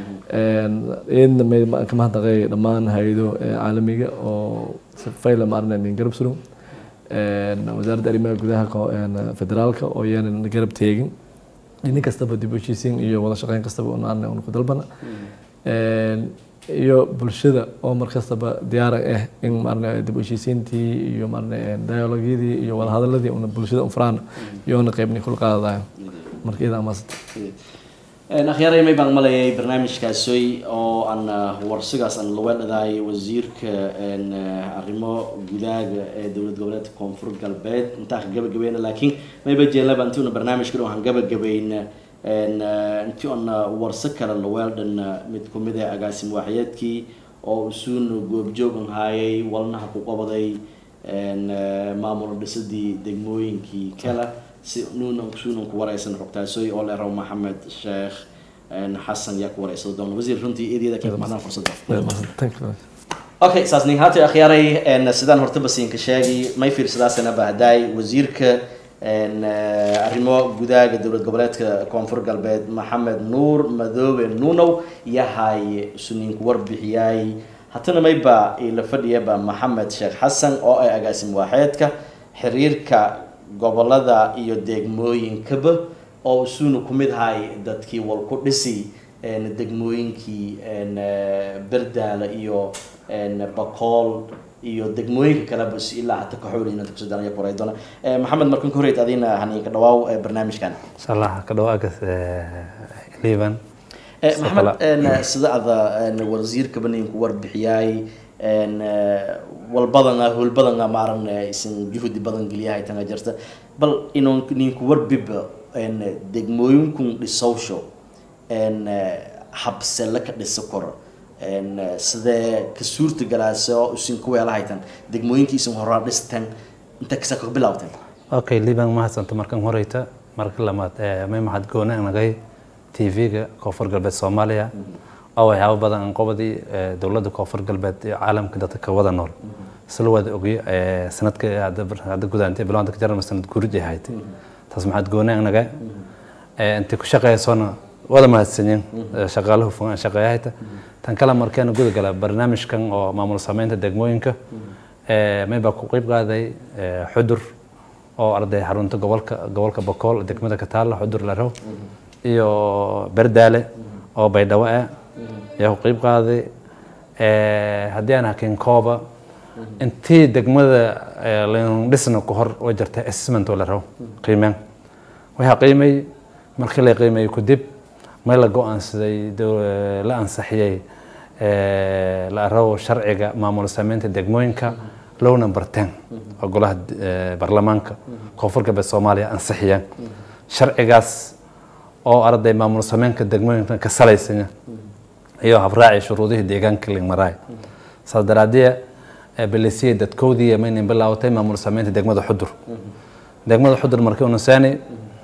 iyadna may ma- ka mahadnaqay dhammaan hay-ado eh, caalamiga oo si fayla maarne nin garab surum Een, wasaaradda arrimaha gudaha ko- een, federaalka oo iyana garab teegin nin kastaba dib u heshiisiin iyo wada shaqeyn kastaba un aan un ku dalbana Een, iyo bulshada oo mar kastaba diyaar ah in maarne dib u heshiisiintii iyo maarne dialogyadii iyo wada hadaladii una bulshada unfraan iyoona qeybni kula qaadadayo marka iyada amaasanta akhyaaray may baan malayay barnaamijkaasooy oo aan ah, warsigaas aan laga dhadaay wasiirka een, ah, arrimo gudaaga ee dowlad goboleedka koonfur galbeed intaa ka gabagabayna laakiin mayba jeelaba intii una barnaamijkan waxaan gabagabayna een, ah, intii una warso kale laweeldhan mid kumid ah agaasim waaxyeedkii oo usuun goobjoogan haayay walnaha ku qabaday een, ah, maamul dhisidii degmooyinkii kale si nuunan suunan ku wareysan xogtaasooy oo leeraw maxamed sheekh een, xasan yaa ku wareysada doona wasiir runtii eedyada ka mahadnaq fursadda Thank you. okay saas nin haata akhyaaray een, sidaan hortaba siinka sheegi may fiirsadaasana bahdaay wasiirka een, eh, arrimo gudaaga dowlad goboleedka koonfur galbeed maxamed nuur madoobe nuunow yahay suniinku warbixiyay hatana mayba ila fadhiyaba maxamed sheekh xasan oo ay agaasim waaxeedka xiriirka gobolada iyo degmooyinkaba oo isuuna ku mid ahay dadkii wal ku dhisi een, degmooyinkii een, eh, berdaala iyo een, bakool iyo degmooyinka kaleba si ilaa hata kaxoolina kusadana koray doona Eh, maxamed markan ka horeyd adina haniinka dhawaaw eh, barnaamijkan inshallah ka dhawaaga liban Eh, Sidoo maxamed kale- een, sida ada een, wasiirkaba ninku warbixiyay een, eh, walbadana howlbadana maaran eh, isin juhdi badan geliyahay tanga jirta bal inuu ninku warbiba een, degmooyinkun dhisowsho een, eh, habsele ka dhisa koro een, eh, sidee ka suurta galaasoo isin ku weelahaytan degmooyinkii isin horaa dhistan inta kasa ka bilawtan okay liban mahadsanta markan horeyta marka lamaad eh, may mahad gooni nagay tv-ga koonfur galbeed soomaaliya oo waxyaabo badan aan qobadii eh, dowladda koonfur galbeed iyo caalamka dadka ka wada nool isla wada ogyo eh, sanadka hadda bar- hadda gudaantay bilowanta ka jarama sanad gurid ay ahayd taas maxaad gooni naga intii ku shaqeysona wada mahadsanyin shaqaaluhu fugan shaqeeyahayta tan kale markeena guda gala barnaamijkan oo maamul sameynta degmooyinka eh, may baa ku qeyb qaaday eh, xudur oo arday xarunta gobolka gobolka bakool degmada kataala xudur larow iyo berdaale oo baydhabo ah ayaa ku qeyb qaaday Eh, haddii aan hakin kooba intii degmada eh, laynu dhisna ku hor way jirtay assessment oo la rabo qiimeen waxaa qiimay markii la qiimeeyey kadib may la go-aansaday dow- la ansaxiyey eh, la rabo sharciga maamul sameynta degmooyinka low number ten oo golaha eh, baarlamaanka koonfur galbeed soomaaliya ansixiyeen sharcigaas oo arday maamul sameynka degmooyinka ka salaysanya iyo habraaci shuruudihii deegaanka lingmaraay saas daraadee balisiya dadkoodii maynan bilaawatay maamul sameynta degmada xudur degmada xudur markii uu nasaani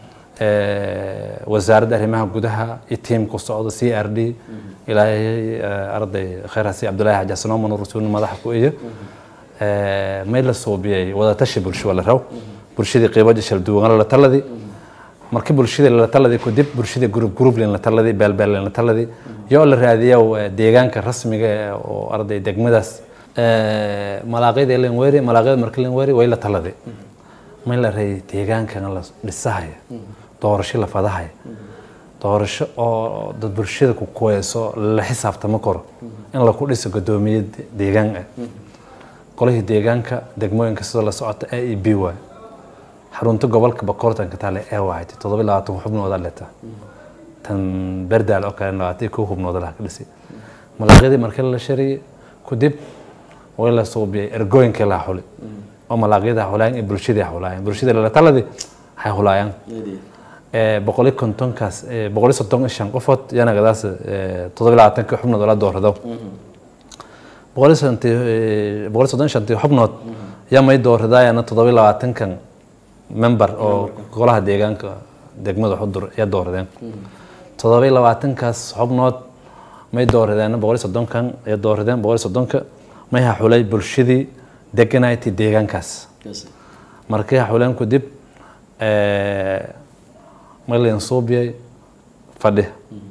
wasaaradda arrimaha gudaha iyo tiimku socdo c r d ilaahay arday khayr hasi cabdullaahi xaji xasan ooman rasuulna madaxa ku iyo Eh, may la suubiyay wadatashi bulsho waa la raw bulshadii qeybo jashal duwan la taladi markii bulshadii la taladi kadib bulshadii group group la taladi beelbeel la taladi yoo la raadiyo eh, deegaanka rasmiga eh, oo arday degmadaas Eh, malaaqyada len weeri malaaqyada markii len weeri way la taladi may la reeyay deegaankan la dhisahaya doorasho la fadahaya doorasho oo dad bulshada ku kuweyso la xisaabtama karo in la ku dhiso guddoomiye de- deegaan ah qolihii deegaanka degmooyinka sidoo la socota a e b waay xarunta gobolka bakoortanka taale ee waaytay toddoba iyo labaatan xubnooda leta tan berdaal oo kale labaatan iyo kow xubnooda laha ka dhisay malaaqyadii markii la shariyey kadib way la suubiyay ergooyinkii la xuli oo malaaqyada xulayaan iyo bulshadii xulaayaan bulshadii la taladii waxay xulaayaan Eh, boqol iyo kontonkaas eh, boqol iyo soddon iyo shan qofood yanagadaas eh, toddoba iyo labaatanka xubnood oo la doorado boqol iyo sodontii eh, boqol iyo soddon iyo shantii xubnood yaa may dooradaayana toddoba iyo labaatankan member oo golaha deegaanka degmada xudur ayaa dooradeen toddoba iyo labaatankaas xubnood may dooradeen boqol iyo soddonkan ayaa dooradeen boqol iyo soddonka may haxulay bulshadii deganayti deegaankaas markii haxuleen kadib eh, malin suubiyay fadhi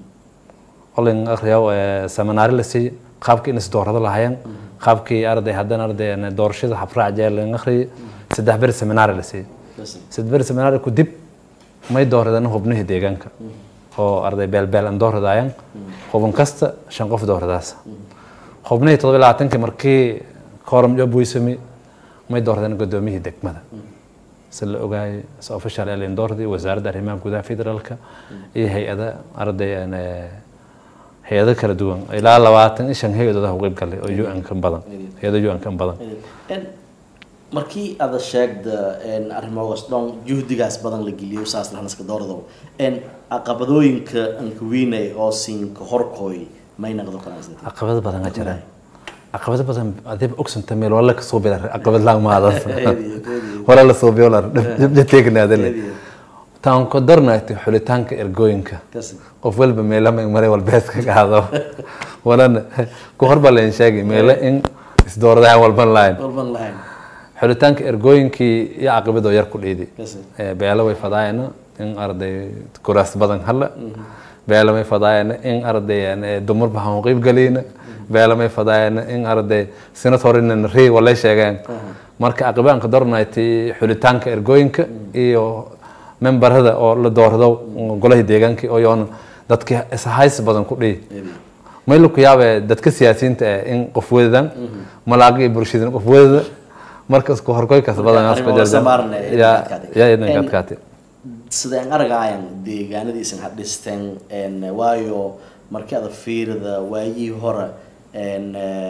olin akhriyaw seminaari la siiyey qaabkii in isdoorado lahaayeen qaabkii arday haddana arday doorashada xafraac jee lin akhriyay saddex beri seminaari la siiyey saddex beri seminaari ku dib may dooradeen hubnihii deegaanka oo arday beelbeel aan dooradaayeen hubin kasta shan qof dooradaas hubnihii toddoba iyo labaatankii markii kooram job weysami may dooradeen guddoomiyihii degmada si la ogaayay si official ee doordi wasaaradda arrimaha gudaha federaalka iyo hay-ada arday aan, eh, hay-ado kala duwan ilaa labaatan iyo shan hay-adooda u qeyb galay oo un ka badan hay-ado un ka badan En markii aada sheegda en arrimogaas dhan juhdigaas badan la geliyo saas lahanaska doorado en caqabadooyinka ankawiinay oo siinka horkooy may naqdo kalaasnti caqabado badan a jiraan caqabado badan adiba ogsanta meel wala ka soo bila caqabad laan maadas wala la soo biyo la jabjateegnaadale taan ko darnayti xulitaanka ergooyinka kasi qof walba meelo ma maray walbees ka qaado walana ku horba leen sheegay meelo in isdooradahan walban lahayn walban lahayn xulitaanka ergooyinkii iyo caqabadoo yar ku dhiidi kasi Eh, beelo way fadaayana in arday kuraas badan hala beelo may fadaayana in arday eh, dumar bahan qeyb galiyna beelo may fadaayana in arday senatorina ri walay sheegeen marka caqabaanka dornayti xulitaanka ergooyinka iyo membarada oo la doorado golaha deegaanka oo yoona dadkii ishays badan ku dhihi may laku yaabe dadka siyaasiyiinta eh in qof wadadan malaaqa iyo bulshadana qof wadada marka isku horkoykaas badan arrimo wada samaarne ee yaa adkaatay. yaa idinka En- adkaatay sideen aragaayan deegaanadiisan ha dhisteen en waayo markii ada fiirida waayihii hore en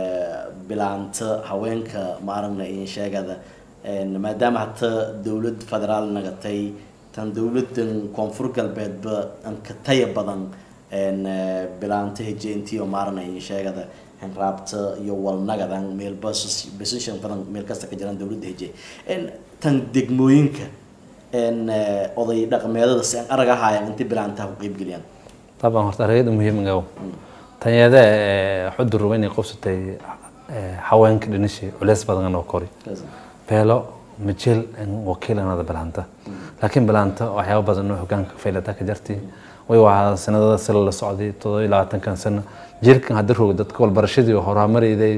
bilaanta haweenka maaragna in sheegada en maadaama hata dowlad federaal nagatay tan dowladan koonfur galbeedba an ka taya badan en bilaanta hejeentiyo maaragna in sheegada henraabta iyo walnagadan meelba position badan meel kasta ka jiraan dowladda heje en tan degmooyinka en oday dhaqameedada si aan arag ahaayaan inta bilaantaha ku qeybgeliyaan طبعا horta aragada muhiimga ah tanyada xudur weyn qofsatay haweenka dhinashii culeys badan oo kori beelo majeel wakiil anada bilaanta laakiin bilaanta waxyaabo badan oo hogaanka faylata ka jartay way waa sanadada sila la socday todoba iyo labaatankan sano jiilkan hadda roog dadka walbarashadii oo horumarayday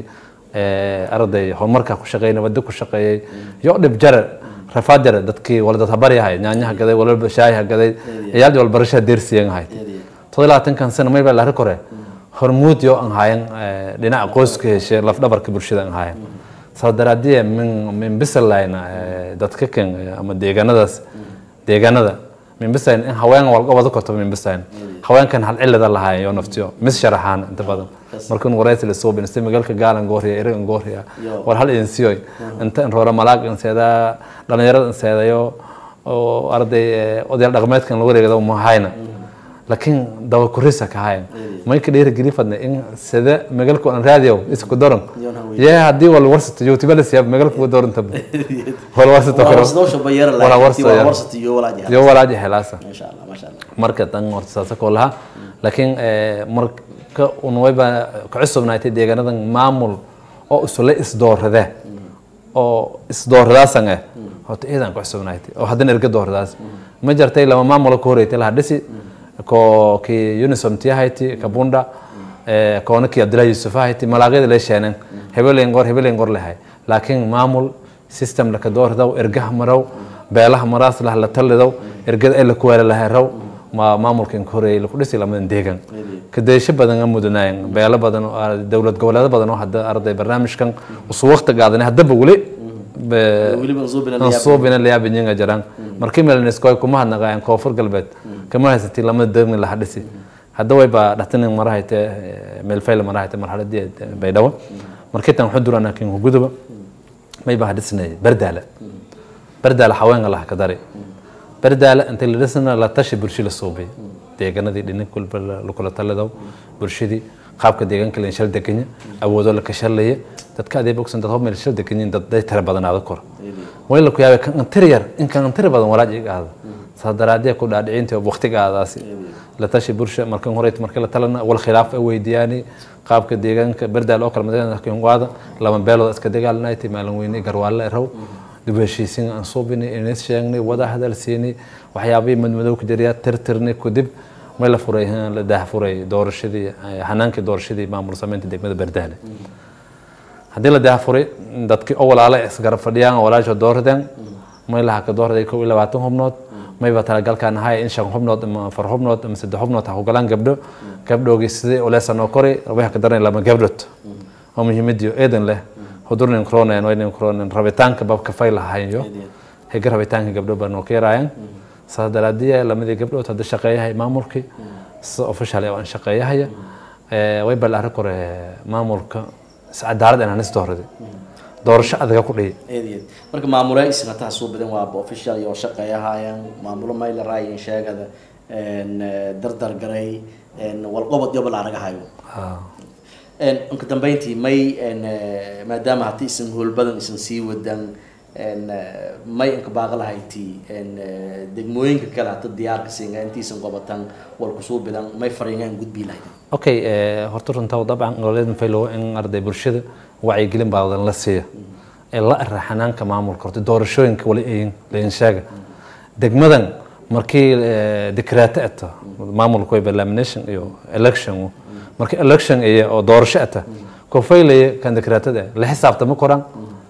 arday horumarka ku shaqeeyay wadda ku shaqeeyay yo dhib jara rafaad jara dadkii wala dad habari ahay nyaanyaha gaday wala shaayaha gaday ciyaal walbarashada deersiyan ahayd todoba iyo labaatankan sano may baa la kore hormuud yo aan hayan dhinaca qoyska heshe lafdhabarka bulshada aan hayan saa daraadiye min min bisalayna dadka kan ama deegaanadaas deegaanada min bisayn in haween walba wada korto min bisayn haweenkan hal cilada lahaayeen yo naftiyo mis sharaxaan inta badan markan waraysi la soo binastay magaalka gaalan gooriya iragan gooriya war hal idin siyoy inta in roora malaag in seeda dhalinyarada in seedayo oo arday odayaal dhaqameedkan lagu wareegada ma hayna laakiin daba kurisa ka hayan may ka dheeri geli fadna in sida magaalku aan raadiyo isku daran yee haddii wal warsato youtube la siyaab magaalku ku daranta wal warsato karo wala warsato yo walaaji helaasa marka tan horta saasa koo laha laakiin marka un wayba ka cusubnaatay deegaanadan maamul oo isula isdoorade oo isdoorradaasan ah horta ciidan ku cusubnaaytay oo haddana erga doorradaas ma jartay lama maamula ku horeytay laha dhisi ko ki unisom tiyahayti kabunda koona ki abdullahi yusuf ahayti malaaqyada lee sheenan hebelen qor hebelen qor lehay laakiin maamul system laka doordaw ergaha maraw beelaha maraas lah la talidaw ergada ay la kuwaala laharaw ma maamulkan ka horeeyay laku dhisi lamadan deegan kadeesho badan aan mudanaayeen beelo badan oo ah, dowlad goboleedo badan oo hadda arday barnaamijkan usu waqti qaadanay haddaba weli be- weliba nsuubina aan soo bina layaabinyiga jiraan markii meelniskoy kuma hadnaqaayeen koonfur galbeed kama haysatii lamada degmi laha dhisi hadda way baa dhatanin marahayte meelfayl marahayte marxaladii baydhabo markii tan xuduran laakiin huguduba may baa dhisnay bardaala bardaala haweenka laha ka dari bardaala inta la dhisna la tashi bulsho la suubay deegaanadii dhinin kulba lakula talidaw bulshadii qaabka deegaanka la shal deganya awoodo la kashalaya dadka adeeg bogsan dad meel shal deganyin dad day tira badanaada kor way la ku yaabay kan antir yar in kan antir badan walaaj iga aada saa daraadee ku dhaadhicinta waqtiga aadaasi la tashi bulsha markan horeyt markii la talana wal khilaaf ay weydiyaani qaabka deegaanka bardaal oo kale madaxda waada lama beelood iska dagaalnayti maalin weyne garwaale raw dib u heshiisiin aan suubinay inis sheegnay wada hadal siinay waxyaabihii madmadow ku jiriya tirtirnay kadib may la furay la daah furay doorashadii hanaankii doorashadii maamul samaynta degmada bardaale haddii la daah furay dadkii oo walaale isgarab fadhiyaan oo walaasha dooradeen may laha ka doorday kow iyo labaatan xubnood mayba talagalkaan ahay in shan xubnood ama afar xubnood ama saddex xubnood ha ku galaan gabdho gabdhoogii sidii uleesa noo koray waxa ka daranay lama gabdhood oo muhiimadiyo eedan leh hudurnin kronen waynin kronen rabitaanka babka fay lahayo higa rabitaanka gabdho baa noo ka yaraayaan saas daraadiya lamadii gabdhood hadda shaqeeyahay maamulkii si official aan shaqeeyahaya way bal arrin kore maamulka si cadaalad inaan is doorada doorasho adaga ku dhihi eedeed marka maamule isna taa soo badan waa official iyo shaqeeyahayaan maamulo mayla raayin sheegada een dardar garay een walqobod iyo balaaraga hayo een inka dambeyntii may een maadaama haddii isan howl badan isan sii wadan een may inka baaqo lahayti een degmooyinka kale hadda diyaarka siinga intiisan qobatan wal kusoo bidan may fariingaan gudbii lahayd okay horta runtaa dabcan goboleed faylo in arday bulshada wacyigelin baadan la siiya ee la ara xanaanka maamulka horta doorashooyinka wali ayin lain sheega degmadan markii dikraato ata maamulka way lamination iyo election markii election iyo oo doorasho ata ko faylaya kan dikraatada la xisaabtama koran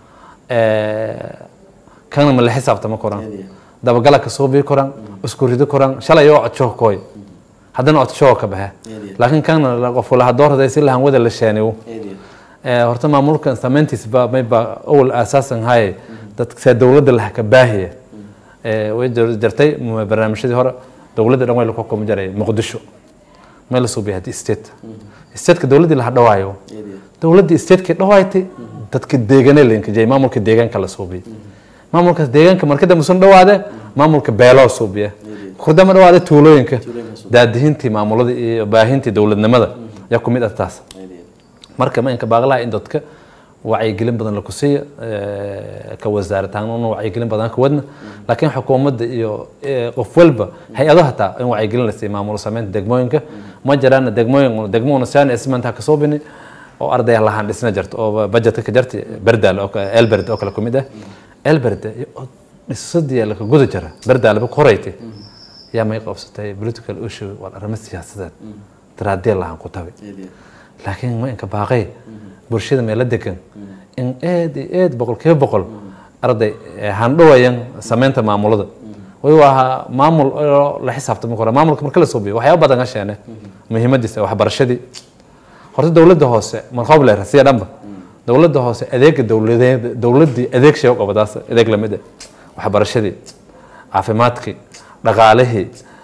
kana ma la xisaabtama koran dabagala ka soo bii koran isku rido koran shalay oo codshoo kooy haddana codshoo ka baxe laakiin kana qof laha doorada si lahan wada la sheeniyo horta maamulkan samayntiisa ba mayba awal aasaasan haye dadka dowladda laha ka baahiya way jirtay barnaamijyadii hore dowladda dhan way la xukumo jiray muqdisho may la suubiya haddii state stateka dowladdii laha dhawaayo dowladdii stateki dhawaaytay dadka deegane linkajay maamulka deegaanka la suubiyay maamulkaas deegaanka marka dambe sun dhawaade maamulka beeloo suubiya kurdama dhawaade tuulooyinka daadihintii maamulada iyo baahintii dowladnimada yaa ku mid ah taas marka ma inka baaqlaha in dadka wacyigelin badan laku siiya ka wasaarataanna wacyigelin badan ka wadna laakiin xukuumadda iyo qof walba hay-ado hataa in wacyigelin la siiya maamul samaynta degmooyinka ma jiraan degmooyin degmoona siaan ismanta kasoo bini oo arday lahaan dhisna jirto oo budgetka ka jirta berdaal oo elberd oo kale kumid ah elberd dhisadii laka guda jira berdaalba ku horeytay yaa may qabsatay political issue waa arrimo siyaasadeed daraadee lahaan ku tabi laakiin ma inka baaqay bulshada meelo degan in aad iyo aad boqolkiiba boqol arday handhawayan samaynta maamulada way waa maamul oo la xisaabtami karo maamulka marka la soo biyo waxyaaba badan ka sheene muhiimadiisa waxbarashadii horta dowladda hoose markoob leer siya dhanba dowladda hoose adeega dowladeed dowladdii adeeg sheego qabadaas adeeg lamid ah waxbarashadii caafimaadkii dhaqaalihii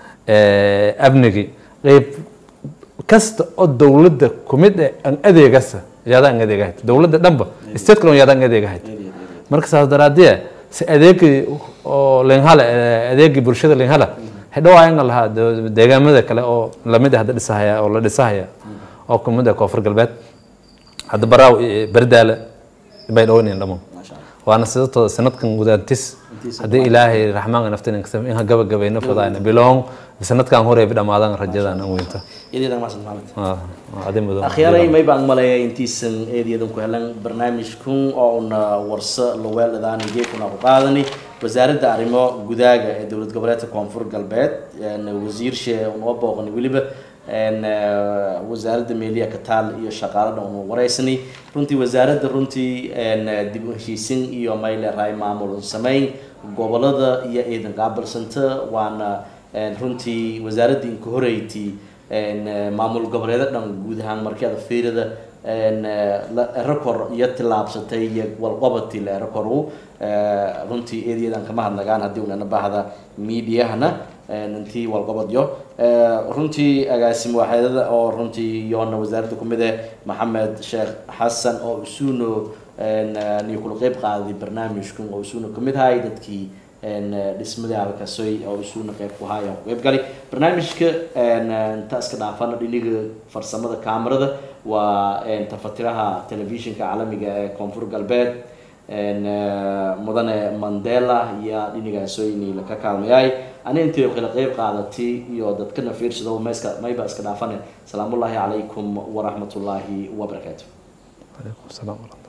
amnigii qeyb kasta oo dowladda kumid eh aan adeegasa yaada aan adeegahayd dowladda dhanba state kale yaada aan adeegahayd marka saas daraadiye si adeegii oo lenhala adeegii bulshada lenhala xidhawaayan lahaa deegaamada kale oo lamid ah hadda dhisahaya oo la dhisahaya oo kumid ah koonfur galbeed hadda baraaw berdaale bay dhawanayn dhamo waana sidoo sanadkan gudaantis haddii ilaahay raxmaanka naftin in gabagabayna fadayna biloong sanadkan hore dhamaadan rajadan aan weynta iyadeedan maasan maxamed Ah, ah, adi mudan akhyaaray may baan maleeya intiisan eedayadan ku helan barnaamijkun oo una warso laweeladaan geekuna ku qaadani wasaaradda arrimo gudaaga ee dowlad goboleedka koonfur galbeed een wasiirshe unoo booqani weliba een eh, wasaaradda meeliya kataal iyo shaqaalada unu wareysani runtii wasaaradda runtii een dib u heshiisin iyo mayle raay maamul sameyn gobolada iyo ciidan qaabilsanta waana een runtii wasaaradda inka horeyti een eh, maamul goboleeda dhan guud ahaan markii aad fiirida een eh, la- rekor iyo tillaabsatay iyo walqabati la rekoru runtii eedayadan kama hadnagaan haddii unana baahda miidiyahana intii walqabadyo Eh, runtii agaasim waaxeedada oo runtii yoona wasaaradda kumid eh maxamed sheekh xasan oo isuno niyo kula qeyb qaaday barnaamijkan oo isuuna kamid ahay dadkii een, eh, dhismadii halkasoy oo isuuna qeyb ku haaya ku qeyb galay barnaamijka een, eh, inta iska dhaafana dhiniga farsamada kaamarada waa een, tafatiraha telefishinka caalamiga ee koonfur galbeed een, eh, mudane mandela iyo dhinigaasoyni laka kaalmayay ani intii kala qeyb qaadatay iyo dadkana fiirsado mayska mayba iska dhaafane salaamullaahi calaykum waraxmatullaahi wabarakaatu Waalaikum salaam warahmatullahi